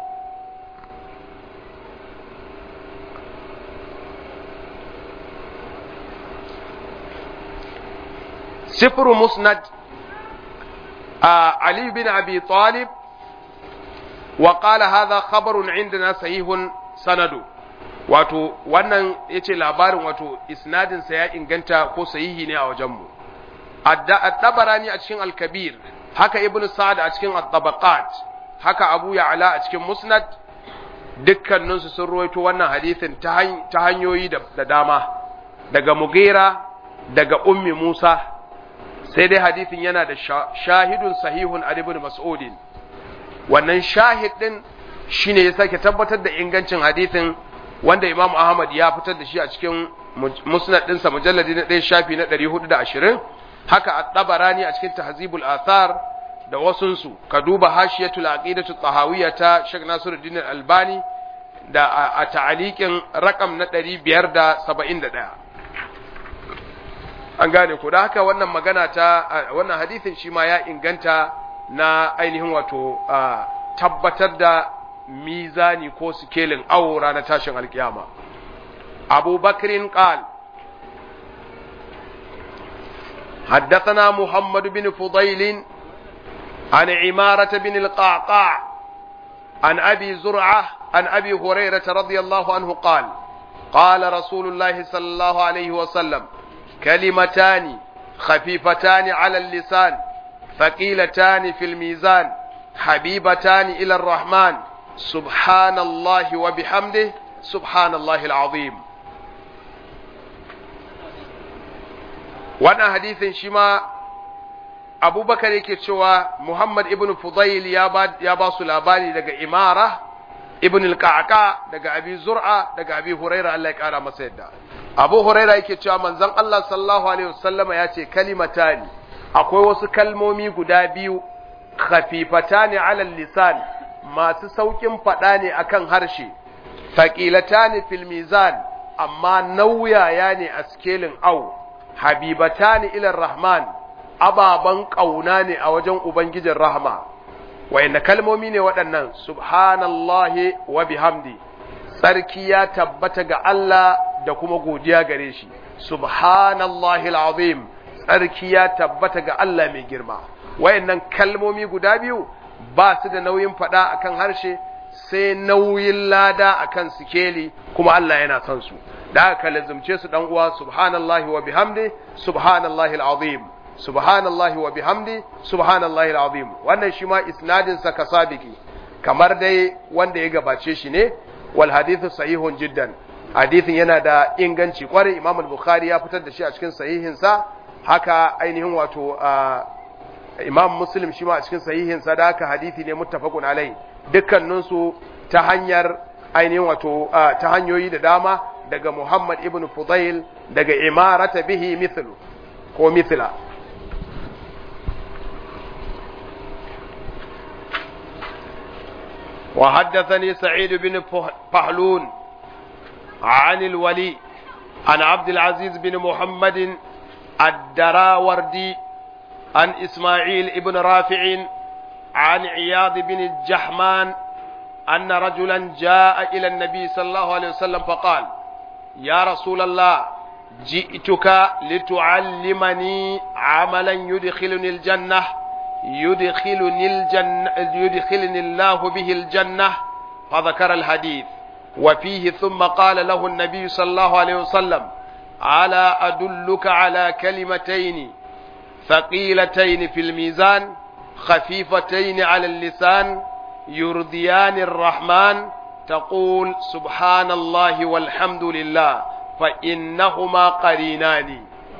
سفر مسند آه علي بن أبي طالب وقال هذا خبر عندنا صحيح سند wato wannan yace labarin wato isnadin sa ya inganta ko sahihi ne a wajenmu ad-dabarani a cikin al-kabir haka ibnu sa'd a cikin at-tabaqat haka abu ya'la a cikin musnad dukkanin su sun ruwaito wannan hadisin ta hanyoyi da dama daga mugira daga ummi musa sai dai hadisin yana da shahidun sahihun a ibn mas'udin wannan shahid din shine ya sake tabbatar da ingancin hadisin wanda imam ahmad ya fitar da shi a cikin musnad ɗinsa mujalladi na ɗaya shafi na 420 haka at-tabarani a cikin tahzibul athar da wasunsu ka duba hashiyatul aqidatu tahawiyya ta Sheikh Nasiruddin Albani da a ta'aliqin rakam na 571 an gane ko da haka wannan magana ta wannan hadisin shi ma ya inganta na ainihin wato tabbatar da mizani ko sikelin awo ranar tashin alkiyama abu bakrin qal حدثنا محمد بن فضيل عن عمارة بن القعقاع عن أبي زرعة عن أبي هريرة رضي الله عنه قال قال رسول الله صلى الله عليه وسلم كلمتان خفيفتان على اللسان ثقيلتان في الميزان حبيبتان إلى الرحمن سبحان الله وبحمده سبحان الله العظيم wannan hadisin shi ma abubakar yake cewa muhammad ibn fudail ya ba, ya ba su labari daga imara ibn al-qa'qa daga abi zur'a daga abi huraira Allah ya kara masa yadda abu huraira yake cewa manzon Allah sallallahu alaihi wasallama ya ce kalimatani akwai wasu kalmomi guda biyu khafifatani ala lisan masu saukin fada ne akan harshe thaqilatani fil mizan amma nauyaya ne a skelin au habibatani ila rahman ababan kauna ne a wajen ubangijin rahma wayanne kalmomi ne waɗannan subhanallahi wa bihamdi tsarki ya tabbata ga Allah da kuma godiya gare shi subhanallahi alazim tsarki ya tabbata ga Allah mai girma wayannan kalmomi guda biyu ba su da nauyin faɗa akan harshe sai nauyin lada akan sikeli kuma Allah yana son su da aka lazumce su dan uwa subhanallahi wa bihamdi subhanallahi alazim subhanallahi wa bihamdi subhanallahi alazim wannan shi ma isnadin sa kasabiki kamar dai wanda ya gabace shi ne wal hadithu sahihun jiddan hadithin yana da inganci kwarai imam al-bukhari ya fitar da shi a cikin sahihin sa haka ainihin wato imam muslim shi ma a cikin sahihin sa da haka hadithi ne muttafaqun alai dukkanin su ta hanyar ainihin wato ta hanyoyi da dama daga muhammad ibn fudail daga imarata bihi mithlu ko mithla وحدثني سعيد بن فحلون عن الولي عن عبد العزيز بن محمد الدراوردي عن إسماعيل بن رافع عن عياض بن الجحمان أن رجلا جاء إلى النبي صلى الله عليه وسلم فقال يا رسول الله جئتك لتعلمني عملا يدخلني الجنة يدخلني الجنة يدخلني الله به الجنة فذكر الحديث وفيه ثم قال له النبي صلى الله عليه وسلم ألا أدلك على كلمتين ثقيلتين في الميزان خفيفتين على اللسان يرضيان الرحمن تقول سبحان الله والحمد لله فإنهما قرينان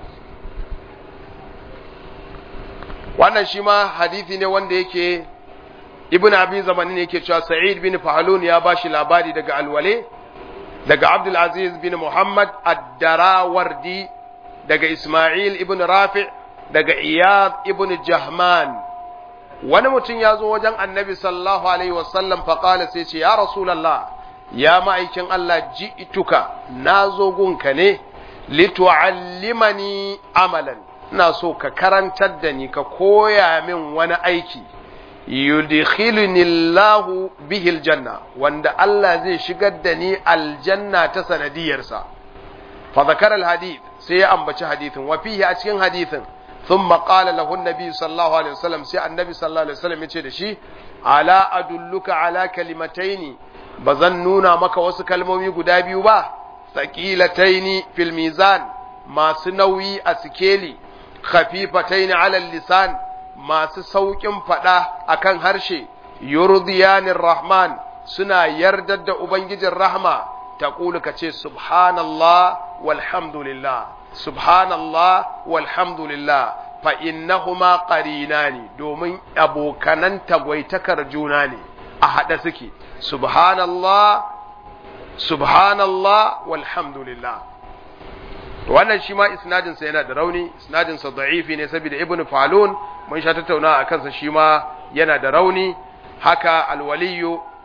wannan shi ma hadithi ne wanda yake ibn abi zamani ne yake cewa sa'id bin fahalun ya bashi labari daga alwale daga abdul aziz bin muhammad ad-darawardi daga isma'il ibn rafi' daga iyad ibn jahman wani mutum ya zo wajen annabi sallallahu alaihi wasallam faƙala sai ce ya rasulallah ya ma'aikin Allah ji'tuka na zo gunka ne litu'allimani amalan ina so ka karantar da ni ka koya min wani aiki yudkhiluni Allahu bihi aljanna wanda Allah zai shigar da ni aljanna ta sanadiyarsa fa zakara alhadith sai ya ambaci hadithin wa fihi a cikin hadithin ثم قال له النبي صلى الله عليه وسلم سي النبي صلى الله عليه وسلم yace da shi ala adulluka ala kalimataini bazan nuna maka wasu kalmomi guda biyu ba thaqilataini fil mizan masu nauyi a sikeli khafifataini ala lisan masu saukin fada akan harshe yurdiyanir rahman suna yardar da ubangijin rahma taqulu kace subhanallah walhamdulillah subhanallah walhamdulillah fa innahuma qarinani domin abokanan tagwaitakar juna ne a haɗe suke subhanallah subhanallah walhamdulillah wannan shi ma isnadin sa yana da rauni isnadin sa da'ifi ne saboda ibn falun mun sha tattauna a kansa shi ma yana da rauni haka alwaliyu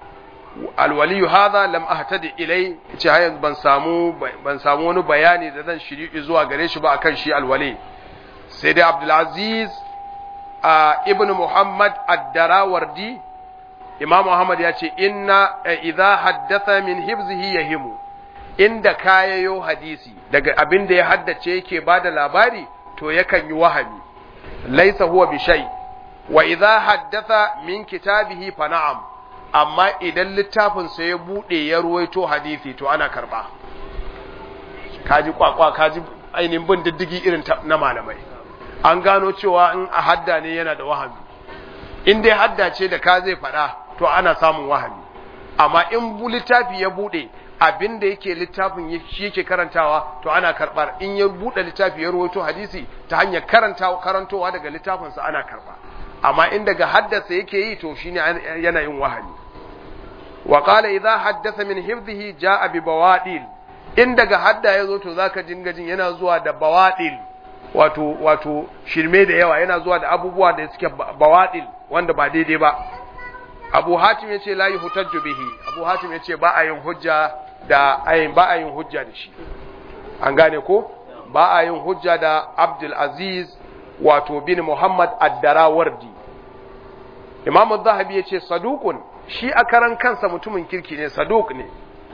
alwaliyu hadha lam ahtadi ilai ce har yanzu ban samu ban samu wani bayani da zan shiri zuwa gare shi ba akan shi alwali sai dai Abdul Aziz ibn Muhammad ad-Darawardi Imam Muhammad ya ce inna idza haddatha min hibzihi yahimu inda kayayo hadisi daga abin da ya haddace yake bada labari to yakan yi wahami laisa huwa bi shay wa idza haddatha min kitabihi fa na'am amma idan littafin sa ya bude ya ruwaito hadisi to ana karba kaji kwakwa kaji ainihin bin diddigi irin na malamai an gano cewa in a hadda ne yana da wahami in dai hadda ce da ka zai faɗa to ana samun wahami amma in littafi ya bude abin da yake littafin shi yake karantawa to ana karbar in ya bude littafi ya rawaito hadisi ta hanyar karantawa karantowa daga littafin sa ana karba amma in daga haddasa yake yi to shine yana yin wahani wa qala idha haddatha min hifdhihi jaa bi bawadil in daga hadda yazo to zaka dinga jin yana zuwa da bawadil wato wato shirme da yawa yana zuwa da abubuwa da suke bawadil wanda ba daidai ba Abu Hatim yace la yuhtajju bihi Abu Hatim yace ba a yin hujja da ayin ba a yin hujja da shi an gane ko ba a yin hujja da Abdul Aziz wato bin Muhammad ad-Darawardi Imam Az-Zahabi yace saduqun shi a karan kansa mutumin kirki ne saduq ne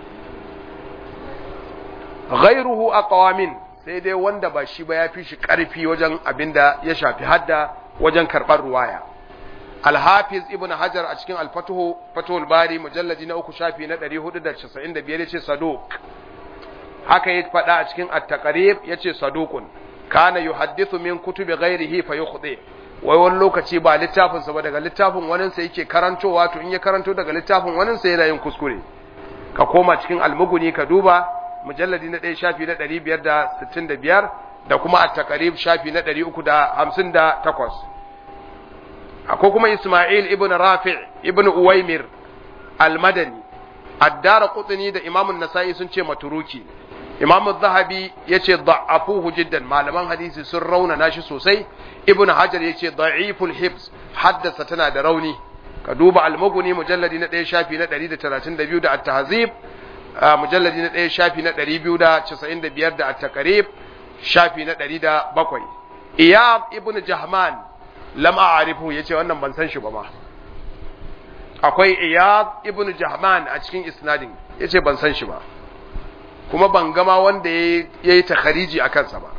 ghairuhu aqwamin sai dai wanda ba shi ba ya fi shi karfi wajen abinda ya shafi hadda wajen karɓar ruwaya Al-Hafiz Ibn Hajar a cikin Al-Fatuhu Fathul Bari mujalladi na uku shafi na 495 yace saduq haka ya faɗa a cikin At-Taqrib yace saduqun kana yuhaddithu min kutubi ghairihi fa yukhdi wai wani lokaci ba littafin sa ba daga littafin wani sa yake karantowa to in ya karanto daga littafin wani sa yana yin kuskure ka koma cikin Al-Mughni ka duba mujalladi na 1 shafi na 565 da kuma At-Taqrib shafi na 358 akwai kuma Ismail ibn Rafi' ibn Uwaimir al-Madani ad-Dara Qutni da Imam an-Nasa'i sun ce maturuki Imam az-Zahabi yace da'afuhu jiddan malaman hadisi sun rauna nashi sosai Ibn Hajar yace da'iful hibs haddasa tana da rauni ka duba al-Mughni mujalladi na 1 shafi na 132 da at-Tahzib mujalladi na 1 shafi na 295 da at-Taqrib shafi na 107 Iyab ibn Jahman lam a'rifu yace wannan ban san shi ba ma akwai iyad ibnu jahman a cikin isnadin yace ban san shi ba kuma ban gama wanda yayi takhariji a kansa ba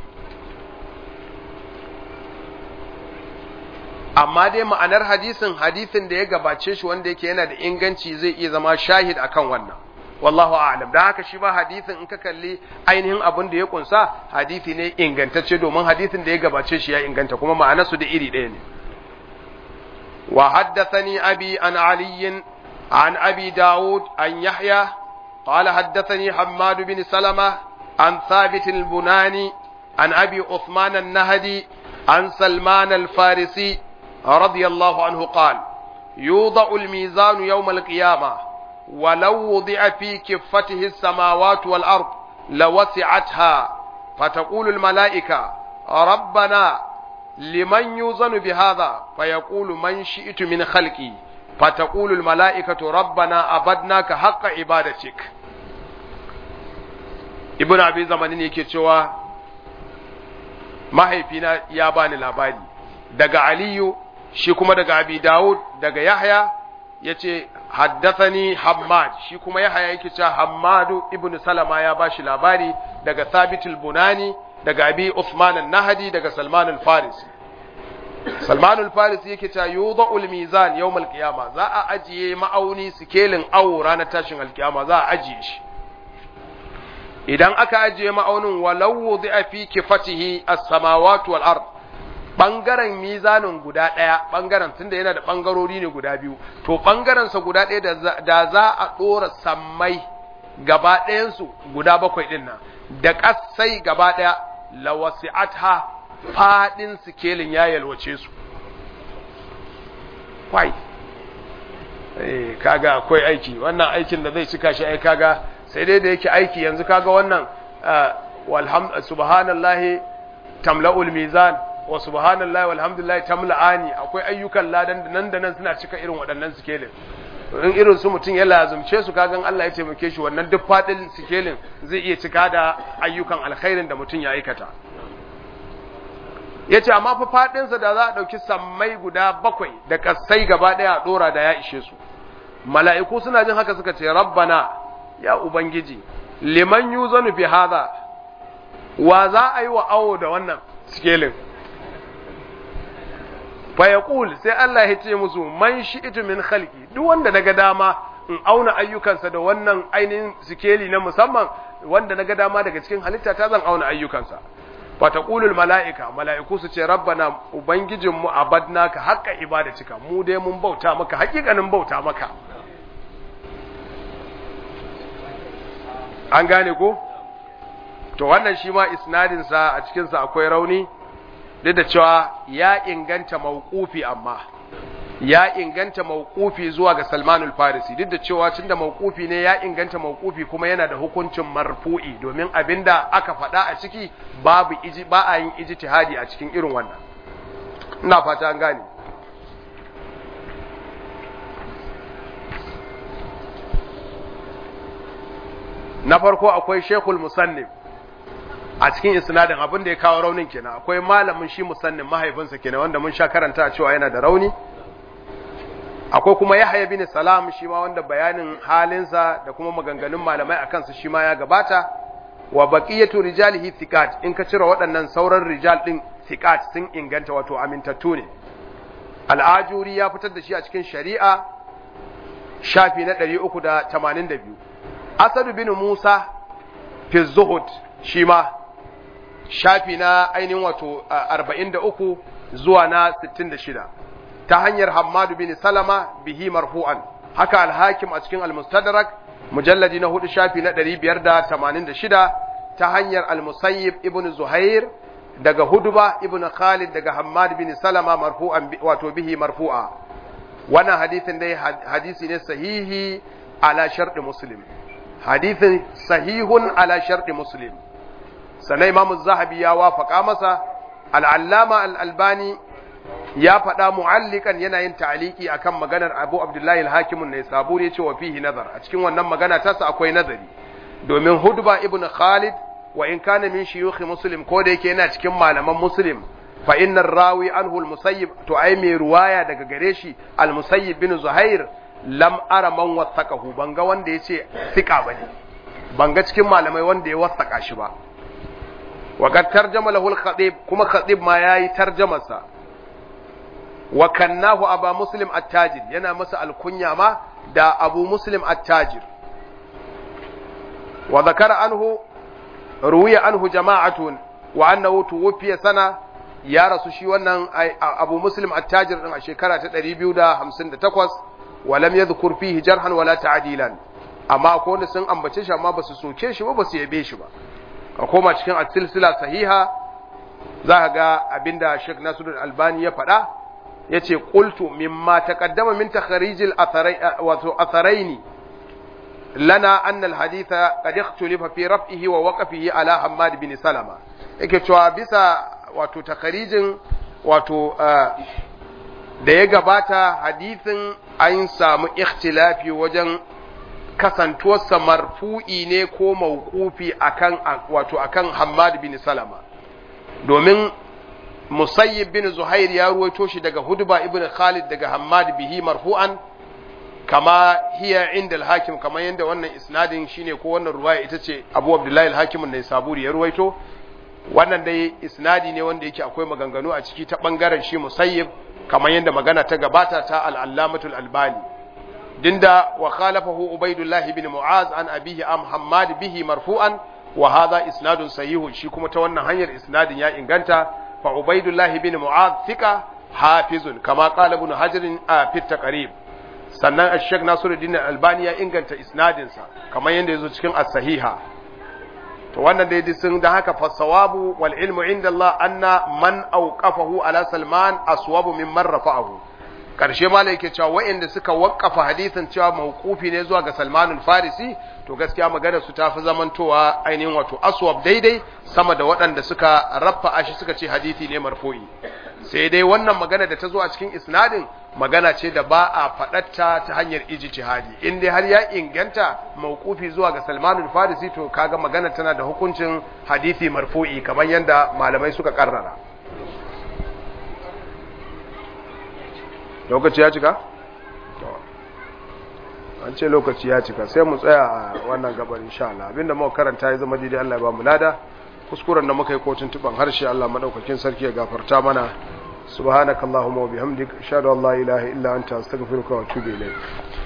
amma dai ma'anar hadisin hadisin da ya gabace shi wanda yake yana da inganci zai iya zama shahid akan wannan wallahu a'lam da haka shi ba hadisin in ka kalli ainihin abin da ya kunsa hadisi ne ingantacce domin hadisin da ya gabace shi ya inganta kuma ma'anarsu da iri ɗaya ne wa haddathani abi an ali an abi daud an yahya قال حدثني حماد بن سلمة عن ثابت البناني عن أبي عثمان النهدي عن سلمان الفارسي رضي الله عنه قال يوضع الميزان يوم القيامة ولو وضع في كفته السماوات والأرض لوسعتها فتقول الملائكة ربنا لمن يوزن بهذا فيقول من شئت من خلقي فتقول الملائكة ربنا أبدناك حق عبادتك ابن أبي زمانين yake cewa mahaifina ya bani labari daga Aliyu shi kuma daga Abi Dawud daga Yahya yace haddathani Hammad shi kuma Yahya yake cewa Hammadu ibn Salama ya bashi labari daga Thabit al-Bunani daga Abi Uthman an-Nahdi daga Salman al-Farisi Salman al-Farisi yake cewa yudha'ul mizan yawm al-qiyama za a ajiye ma'auni sikelin awo ranar tashin al-qiyama za a ajiye shi idan aka ajiye ma'aunin walau wudi'a fi kifatihi as-samawati wal ard bangaren mizanin guda ɗaya bangaren tunda yana da bangarori ne guda biyu to bangaren sa guda ɗaya da za a ɗora sammai gaba ɗayansu guda bakwai ɗin nan da ƙasai gaba ɗaya lawasi'atha faɗin sikelin ya yalwace su kwai eh kaga akwai aiki wannan aikin da zai cika shi ai kaga sai dai da yake aiki yanzu kaga wannan walham subhanallahi tamla'ul mizan wa subhanallahi walhamdulillahi tamla'ani akwai ayyukan ladan da nan da nan suna cika irin waɗannan sikelin in irin su mutum ya lazumce su kagan Allah ya taimake shi wannan duk fadin sikelin zai iya cika da ayyukan alkhairin da mutum ya aikata yace amma fa fadinsa da za a dauki sammai guda bakwai da kasai gaba daya a dora da ya ishe su mala'iku suna jin haka suka ce rabbana ya ubangiji liman yuzanu bi hadha wa za a yi wa awo da wannan sikelin fayaqul sai Allah ya ce musu man shi'tu min khalqi duk wanda naga dama in auna ayyukansa da wannan ainihin sikeli na musamman wanda naga dama daga cikin halitta ta zan auna ayyukansa fa taqulul malaika malaiku su ce rabbana ubangijinmu abadnaka haqqa ibadatika mu dai mun bauta maka hakikanin bauta maka an gane ko to wannan shi ma isnadin sa a cikin sa akwai rauni duk da cewa ya inganta mauqufi amma ya inganta mauqufi zuwa ga Salmanul Farisi duk da cewa tunda mauqufi ne ya inganta mauqufi kuma yana da hukuncin marfu'i domin abinda aka faɗa a ciki babu iji ba a yin ijtihadi a cikin irin wannan ina fata an gane na farko akwai Sheikhul Musannif a cikin isnadin abin da ya kawo raunin kenan akwai malamin shi musannin mahaifinsa kenan wanda mun sha karanta cewa yana da rauni akwai kuma Yahya bin Salam shi ma wanda bayanin halinsa da kuma maganganun malamai akan su shi ma ya gabata wa baqiyatu rijalihi thiqat in ka cire waɗannan sauran rijal din thiqat sun inganta wato amintattu ne al-ajuri ya fitar da shi a cikin shari'a shafi na 382 Asad bin Musa fi zuhud shi ma shafi na ainihin wato 43 zuwa na 66 ta hanyar Hammadu bin Salama bihi marfu'an haka al-Hakim a cikin al-Mustadrak mujalladi na hudu shafi na 586 ta hanyar al-Musayyib ibn Zuhair daga Hudba ibn Khalid daga Hammad bin Salama marfu'an wato bihi marfu'a wannan hadisin dai hadisi ne sahihi ala sharɗi Muslim hadithin sahihun ala sharɗi Muslim sannan imamu zahabi ya wafaka masa al'allama al'albani ya faɗa mu'allikan yana yin ta'aliki akan maganar abu abdullahi al-hakimun ne saburi ya ce wa fihi nazar a cikin wannan magana tasa akwai nazari domin hudba ibn khalid wa in kana min shiyukhi muslim ko da yake yana cikin malaman muslim fa inna rawi anhu al-musayyib to ai mai ruwaya daga gare shi al-musayyib bin zuhair lam ara man wasaqahu banga wanda yace sika bane banga cikin malamai wanda ya wasaka shi ba wa kad tarjama lahu al-khatib kuma khatib ma yayi tarjamarsa wa kannahu aba muslim at-tajir yana masa alkunya ma da abu muslim at-tajir wa zakara anhu ruwiya anhu jama'atun wa annahu tuwfiya sana ya rasu shi wannan abu muslim at-tajir din a shekara ta 258 wa lam yadhkur fihi jarhan wala ta'dilan amma akwai wanda sun ambace shi amma basu soke shi ba basu yabe shi ba ka koma cikin as-silsila sahiha za ka ga abinda Sheikh Nasiruddin Albani ya faɗa yace qultu mimma taqaddama min takharijil atharai wato atharaini lana anna alhaditha qad ikhtulifa fi raf'ihi wa waqfihi ala Hammad bin Salama yake cewa bisa wato takharijin wato da ya gabata hadithin an samu ikhtilafi wajen kasantuwarsa marfu'i ne ko mawqufi akan wato akan Hammad bin Salama domin Musayyib bin Zuhair ya ruwaito shi daga Hudba ibn Khalid daga Hammad bihi marfu'an kama hiya inda al-Hakim kama yanda wannan isnadin shine ko wannan ruwaya ita ce Abu Abdullahi al-Hakim ne Saburi ya ruwaito wannan dai isnadi ne wanda yake akwai maganganu a ciki ta bangaren shi Musayyib kama yanda magana ta gabata ta al-Allamatul Albani dinda wa khalafahu Ubaidullah ibn Mu'az an abihi am Hammad bihi marfu'an wa hadha isnadun sahihun shi kuma ta wannan hanyar isnadin ya inganta fa Ubaidullah ibn Mu'az thika hafizun kama qala ibn Hajar a fi taqrib sannan Ash-Sheikh Nasiruddin Albani ya inganta isnadin sa kamar yanda yazo cikin as-sahiha to wannan dai sun da haka fasawabu wal ilmu inda Allah anna man awqafahu ala Salman aswabu mimman rafa'ahu karshe malai yake cewa wa'inda suka waqqafa hadisin cewa mawqufi ne zuwa ga Salman al-Farisi to gaskiya magana su tafi zamantowa ainihin wato aswab daidai sama da waɗanda suka raffa shi suka ce hadisi ne marfu'i sai dai wannan magana da ta zo a cikin isnadin magana ce da ba a faɗatta ta hanyar ijtihadi in dai har ya inganta mauqufi zuwa ga Salman al-Farisi to kaga magana tana da hukuncin hadisi marfu'i kamar yanda malamai suka karrara lokaci ya cika an ce lokaci ya cika sai mu tsaya a wannan gabar insha Allah abinda muka karanta ya zama daidai Allah ya ba mu lada kuskuren da muka yi kotun tuban harshe Allah madaukakin sarki ya gafarta mana subhanakallahumma wa bihamdik ashhadu an la ilaha illa anta astaghfiruka wa atubu ilayk